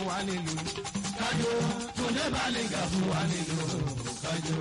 wa nílùú kájọ túndé bálẹ̀gà fún wa nílùú kájọ.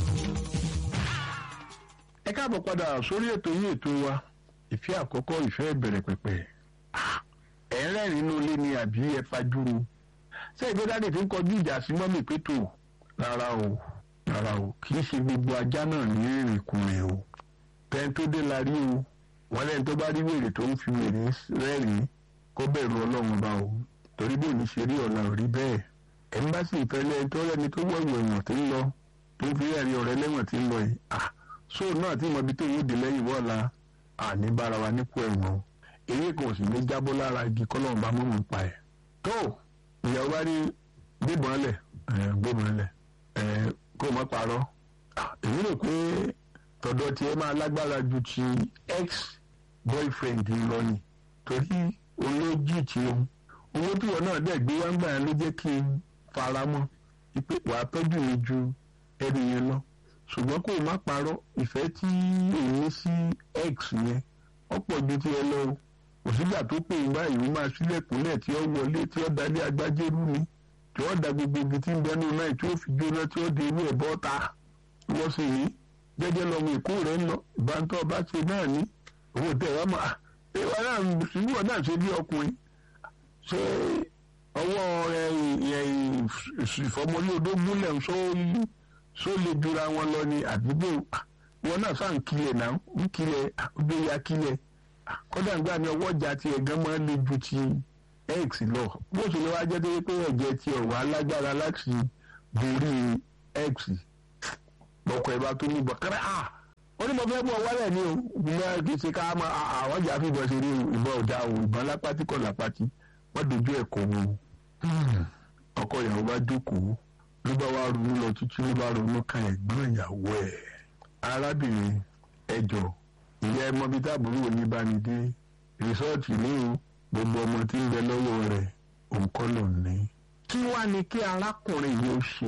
ẹ káàbọ̀ padà sórí ètò yín ètò wa ìfẹ́ àkọ́kọ́ ìfẹ́ ìbẹ̀rẹ̀ pẹ̀pẹ̀ ẹ̀ ń rẹ́rìn inú ilé ni àbí ẹ fajúro ṣé ìgbé dáàdì fi ń kọjú ìjà sí mọ́mì pétò rárá o rárá o kì í ṣe gbogbo ajá náà ní ìrìnkùnrin o tẹ́ni tó dé la rí o wọ́n lẹ́ni tó bá rí wèrè tó ń fi wèrè rẹ́rìn kó bẹ̀rù ọlọ́run bá o torí bó ní ṣe rí ọ̀la ò rí bẹ́ẹ̀ ẹ̀ńbásí ìfẹ́lẹ́ tó rẹ́ni tó wọ̀wọ̀ ẹ̀wọ̀n tí ń lọ tó fi ẹ̀rí ọ̀rẹ́ lẹ́wọ̀n tí ń lọ yìí ah sóò náà tí mọ̀bí tó yóò dé lẹ́yìn wọ́ọ̀la àní bára wa nípò ẹ̀wọ̀n eré kan sì ní jábọ́ lára igi kọ́lọ́run bá mọ̀mọ́ pa ẹ̀ tó ìyàwó bá rí gbébọn lẹ̀ gbébọn lẹ̀ kó má parọ́ èmi rò pé tọ̀dọ̀ tiẹ̀ máa lágbára ju ti ex boyfriend lọ ni torí olójì tí o owó tí wọn náà dẹ̀ gbé wá ń gbà yẹn ló jẹ́ kí n fara mọ́ ipe wàá tọ́jú mi ju ẹni yẹn lọ ṣùgbọ́n kó o má parọ́ ìfẹ́ tí èmi sí ex yẹn ọ̀pọ̀ ju ti ẹ lọ o òsígbà tó pè ń báyìí ó máa sílẹ̀kùnlẹ̀ tí ó wọlé tí ó dalé agbájẹ́rú ni tí ó da gbogbo ibi tí ń bẹnu náà tí ó fi jóná tí ó di inú ẹ̀ bọ́ta wọ́n sì ní jẹ́jẹ́ lọ́mọ èkó rẹ̀ ń lọ ìbántọ́ bá ṣe náà ní owó tẹ̀ wá mọ́ ìwà náà ṣùgbọ́n náà ṣe bí ọkùnrin ṣé ọwọ́ ìfọmọlé odó múlẹ̀ ṣó lè jura wọn lọ ní àdúgbò wọn náà sáà ń kilẹ̀ náà ń kilẹ̀ ọdún ya kilẹ̀ kódà nígbà ní ọwọ́ ìjà tiẹ̀ gan máa ń le ju ti x lọ bó ṣe lè wá jẹ́ tó yẹ pé ẹ̀jẹ̀ tiẹ̀ wà lágbára láti borí x lọ́kọ̀ ẹ̀ bá tó ní bọ̀kẹ́rẹ́ à ó ní mo fẹ́ bọ̀ wálẹ̀ ní o ìgbìmọ̀ kì í ṣe ká máa àwọn ìjà fìbọn ṣe rí ìbọn ọ̀dà o ìbọn lápátí kọ̀ lápátí wọ́n dojú ẹ̀ kọ́ wo ọkọ ìyàwó bá jókòó ló bá wá ronú lọ títí ló bá ronú kan ẹ̀gbọ́n ìyàwó ẹ̀ arábìnrin ẹjọ́ ìyá ẹmọ bíi táàbùrù òní bá ní dé rìsọ́ọ̀tì ní o gbogbo ọmọ tí ń bẹ lọ́wọ́ rẹ̀ òun kọ́ ló ní. kí wàá ní kí arákùnrin yìí ó ṣe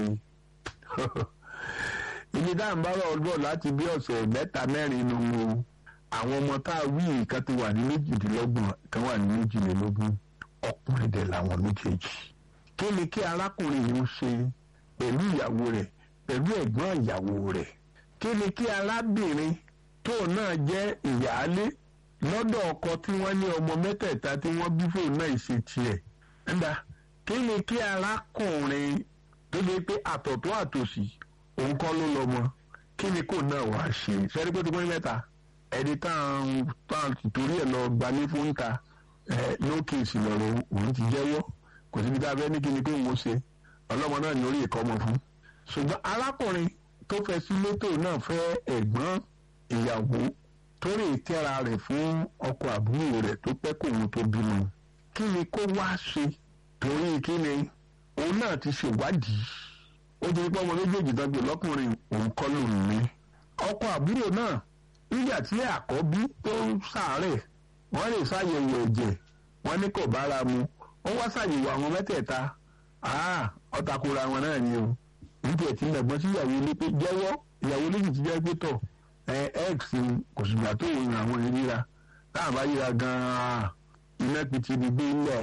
ibi dáhùnbárọ̀ ọdún láti bí ọ̀sẹ̀ mẹ́ta mẹ́rin nu mo àwọn ọmọ tá a wí ìkan ti wà ní méjìdínlọ́gbọ̀n kan wà ní méjìlélógún ọkùnrin dẹ̀ làwọn méjèèjì. kí ni kí arákùnrin yìí ó ṣe pẹ̀lú ìyàwó rẹ̀ pẹ̀lú ẹ̀gbọ́n ìyàwó rẹ̀ kí ni kí arábìnrin tó náà jẹ́ ìyáálé lọ́dọ̀ ọkọ tí wọ́n ní ọmọ mẹ́tẹ̀ẹ̀ta tí wọ́n bí fóun náà ṣe tiẹ̀ ńdá kí ni kí arákùnrin tó lè pé àtọ̀tọ̀ àtòsí òun kọ́ ló lọ́mọ kí ni kò náà wàá ṣe sẹ́rí pé tó pín mẹ́ta ẹni táwọn táwọn torí ẹ̀ lọ gbalé fún ta ẹ lókè ìsìlọ̀rọ̀ òun ti jẹ́wọ́ kò síbi tá a fẹ́ ní kí ni pé òun ṣe ọlọ́mọ náà ní orí ìkọ́mọ fún ṣùgbọ́n arákùnrin tó fẹ́ sí létò náà fẹ́ ẹ̀gbọ́n ìyàwó tó rè tẹ́ra rẹ̀ fún ọkọ àbúrò rẹ̀ tó pẹ́ kóun tó bímọ kí ni kó wá ṣe torí kí ni òun náà ti ṣèwádìí ó ti pọ́ ọmọ méjèèjì dọ́gbé lọ́kùnrin òun kọ́ lòun ní. ọkọ àbúrò náà nígbà tí àkọ́bí tó ń ṣàárẹ̀ wọ́n lè ṣàyẹ̀wò ẹ̀jẹ̀ wọ́n ní kò bára mu ó wá ṣàyẹ̀wò àwọn mẹ́tẹ̀ẹ̀ta ọ̀tàkùrọ̀ àwọn náà ni o nítorí tí nàgbọ́n sí ìyàwó ilé pé jẹ́wọ́ ìyàwó ilé ti jẹ́ pé tọ̀ x kò ṣùgbọ́n tó wọ àwọn ìríra táwọn bá yíra gan-an iná pìtì ní gbé lẹ̀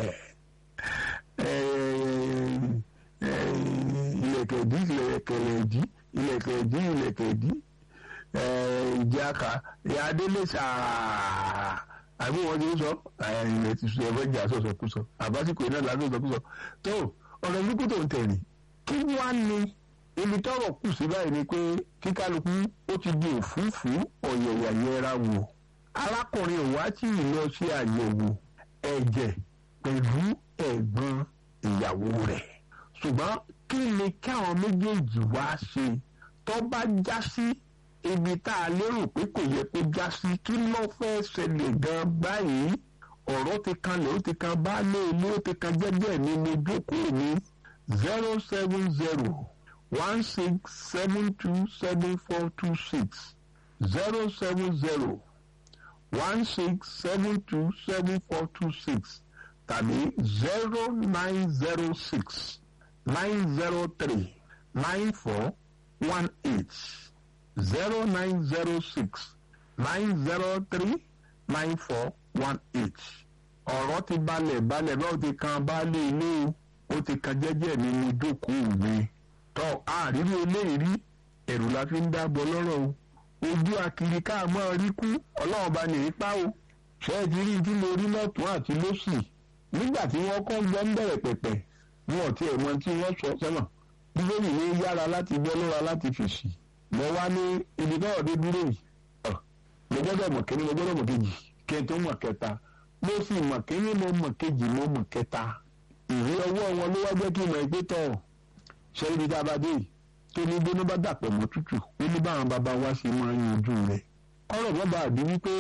ilẹ̀kẹ̀dí ilẹ̀kẹ̀lẹ̀dí ilẹ̀kẹ̀dí ilẹ̀kẹ̀dí ìjàkà ìyáadélé sàá àbí wọn ti sọ ilẹ̀ ti sọ ẹ̀fọ́ ìjà sọ̀sọ̀kúsọ àbásíkò iná làásọ̀ sọ̀kúsọ tó ọ̀rọ̀ ìlúkú tó ń tẹ̀lé kí wá ní ibi tọ́rọ̀ kù sí báyìí ni pé kíkálukú ó ti di òfúùfú ọ̀yẹ̀yà yẹra wò arákùnrin ò wá tí ì lọ sí àyẹ̀wò ẹ̀jẹ̀ pẹ̀lú ẹ̀gbọ́n ìyàwó rẹ̀ ṣùgbọ́n kí ni káwọn méjèèjì wá ṣe tó bá já sí ibi tá a lérò pé kò yẹ kó já sí kí ló fẹ́ ṣẹlẹ̀ gan báyìí ọ̀rọ̀ ti kanlẹ̀ ó ti kan baálé ilé ó ti kan jẹ́jẹ́ ní mo jókòó ní zero seven zero one six seven two seven four two six zero seven zero one six seven two seven four two six tàbí zero nine zero six nine zero three nine four one eight zero nine zero six nine zero three nine four one eight ọ̀rọ̀ ti balẹ̀ balẹ̀ báwo ti kan baálé ilé o ó ti kan jẹ́jẹ́ mi mo jókòó mi tọ́ àrírí eléyìí rí ẹ̀rù la fi ń dábọ̀ lọ́rọ̀ o ojú akiri ká mọ́ rí kú ọlọ́run bá ní ipá o ṣé ẹ ti rí tí mo rí lọ́tún àti lósì nígbà tí wọ́n kọ́ gbọ́ ń bẹ̀rẹ̀ pẹ̀pẹ̀ wọn ò tiẹ̀ mọ tí wọ́n sọ sẹ́wọ̀n bíbélì ní yára láti gbọ́ lọ́ra láti fèsì mo wá ní ibi náà dé dúró yìí mo gbọ́dọ̀ mọ̀ kíní mo gbọ́dọ̀ mọ̀ kejì kí n tó mọ̀ kẹta mo sì mọ̀ kíní mo mọ̀ kejì mo mọ̀ kẹta ìwé ọwọ́ wọn ló wá jẹ́ kí n mọ̀ ẹgbẹ́ tọ̀ ṣe ibi tá a bá dé yìí tó ní gbóná bá dàpọ̀ mọ́ tútù ó ní báwọn bàbá wa ṣe máa ń yanjú rẹ̀ ọ̀rọ̀ bàbá àbí wípé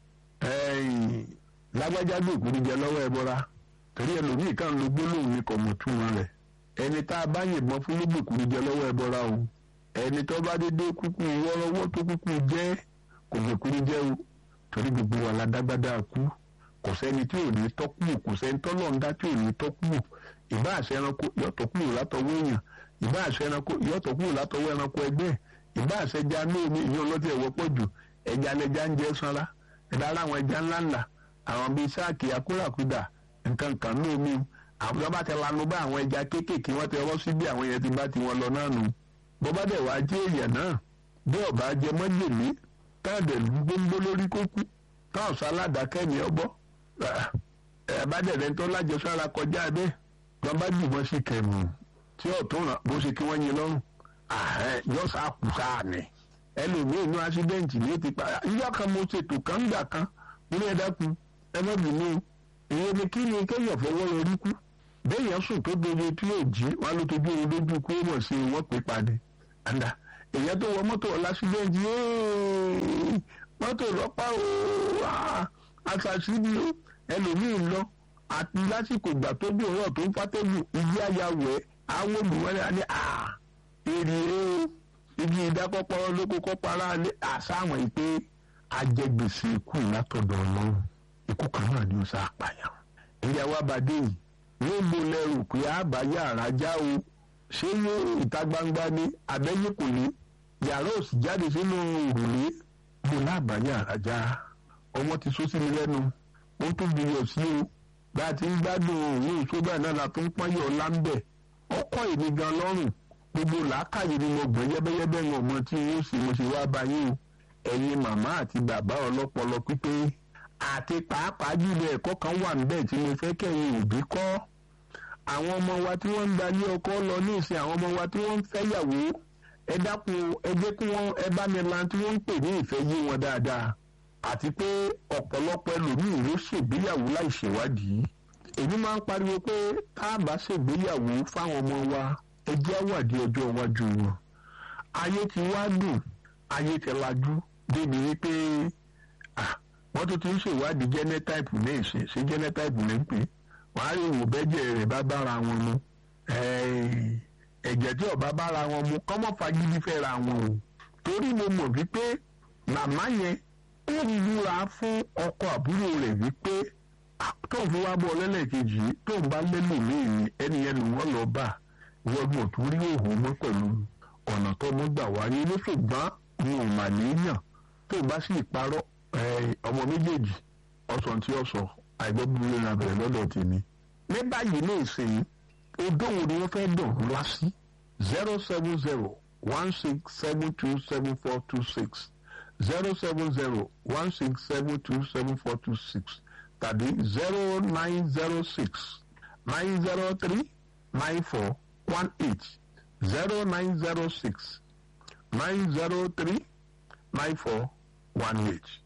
lágbájá gbòkú ní jẹ lọ́wọ́ ẹ bọ́ra torí ẹlòmíì kan ló gbólóhùn ní kò mọ̀ túmọ̀ rẹ̀ ẹni tá a bá yìnbọn fún ló gbòkú ní jẹ lọ́wọ́ ẹ bọ́ra o ẹni tó bá dédé kúkú wọ́rọ́wọ́ tó kúkú jẹ́ kò gbòkú ní jẹ́ o torí gbogbo wa la dágbádá kú kò sẹ́ni tí ò ní tọ́kù kò sẹ́ni tọ́lọ̀ ń dá tí ò ní tọ́kù ìbá àṣẹ ẹranko yọ̀tọ̀ kúrò látọwọ́ èèyàn ìbá àṣẹ ẹranko yọ̀tọ̀ kúrò látọwọ́ ẹranko ẹgbẹ́ ìbá àṣẹ ẹja ní omi ìyẹn ọlọ́tí ẹ̀wọ́ pọ̀ jù ẹja lẹja ń jẹ́ sanra ẹ̀dá aláwọn ẹja ńlá ńlá àwọn bíi sáàkì akúràkúdà nǹkan kan ní omi àwọn tó bá ti lanu bá àwọn ẹja kéékèèké wọ́n ti rọ́ síbi àwọn yẹn ti bá ti wọn lọ náà nù bó bá dẹ̀ wá jẹ́ èèyàn náà bí ọba jẹ mọ́jèlé táàdẹ̀ gbóngbó lórí kókú táwọn sáládàkẹ́ ni ọ bọ́ ẹ̀ẹ́dẹ̀rẹ̀ tó lájẹsára kọjá bẹ́ẹ̀ wọ́n bá jùmọ̀ sí kẹ̀mù tí ọ̀tún ràn bó ṣe kí wọ́n yin lọ́rùn yọ sá kù sáà ni ẹlòmíín inú ásídẹ́ǹtì ní ti pa ìyá kan mo ṣètò kan gbà kan nínú ẹ̀dá kun ẹ má bínú ìyẹn ni kí ni kéèyàn fọwọ́ lórí kú béèyàn sùn tó dojo tí yóò jí wọn ló tójú oorun lójú kú ó mọ̀ sí wọn pè padì àdá èyàn tó wọ mọ́tò ọ̀làsídẹ́ǹtì mọ́tò lọ́pàá ooo àṣàṣì ni ẹlòmíín lọ àti lásìkò ìgbà tó bí òwúrọ̀ tó ń fàtẹ́gù igi ayáwẹ̀ àwọn olùwọ́lẹ̀ á ní à èrè igi ìdákọ́pọ́rọ́ lóko kọ́párá lé àsáwọn ìpè ajẹgbèsè ikú látọ̀dọ̀ ọlọ́run ikú kan náà ni ó sá àpàyàn. ìyàwó abàdé yìí yóò mo lẹ́rù pé àbáyé àràjá o ṣé yóò ìta gbangba ní abẹ́yẹ kò ní yàrá òsì jáde sínú òrùlé mo lábàáyé àràjá ọmọ ti sọ sí mi lẹ́nu ó tún gbìyànjú sí o bá a ti ń gbádùn òun ìṣógbà náà la tó ń pọ́nyẹ̀ ọ̀la ń bẹ̀ ọkọ̀ èmi gan lọ́rùn gbogbo làákàyè ni mo gbọ́n yẹ́bẹ́yẹ́bẹ́ ń ọmọ tí wọ́n sì mo ṣe wá báyé o ẹ̀yin màmá àti bàbá ọlọ́pọlọ pípé àti pàápàá jùlọ ẹ̀kọ́ kan wà níbẹ̀ tí mo fẹ́ kẹ́yìn òbí kọ́ àwọn ọmọ wa tí wọ́n ń gbalé ọkọ lọ ní ìsìn àwọn ọmọ wa tí wọ́n ń fẹ́yàwó ẹ dákun ẹ jẹ́ kí wọ́n ẹ bá mi lan tí wọ́n ń pè ní ìfẹ́ yé wọn dáadáa àti pé ọ̀pọ̀lọpọ̀ ẹlòmíì ló ṣègbéyàwó láì ṣèwádìí èmi máa ń pariwo pé tá a bá ṣègbéyàwó fáwọn ọmọ wa ẹ jẹ́ àwàdí ọjọ́ iwájú wọn ayé ti wá dùn ayé ti lajú débi wípé wọ́n tún ti ń ṣèwádìí jẹ́nẹ́táìpù ní ìsìn sí jẹ́nẹ́táìpù ní pé wọ́n á rí ìwò bẹ́jẹ̀ rẹ̀ bá bára wọn mu ẹ̀jẹ̀ tí ọba bára wọn mu kọ́mọ́ fagídí fẹ́ ra wọn o torí mo mọ̀ wípé màmá yẹn ó múra fún ọkọ àbúrò rẹ̀ wípé tóun fi wá bọ́ lẹ́lẹ́kejì tóun bá lẹ́lò míì ẹni yẹn ló wọ́n lọ bá wọ́n mọ̀ tó rí òun mọ́ pẹ̀lú ọ̀nà tó mọ́ gbà wáyé ní ṣùgbọ́n mi ò mà níyàn tóun bá sì parọ́ ọmọ méjèèjì ọ̀sán tí ó sọ àìgbọ́ búburú náà bẹ̀rẹ̀ lọ́dọ̀ tèmi. ní báyìí ní ìsìn odòwò ni wọ́n fẹ́ dùn ńlá sí zero seven zero one six seven two seven four two six zero seven zero one six seven two seven four two six tàbí zero nine zero six nine zero three nine four one eight zero nine zero six nine zero three nine four one eight.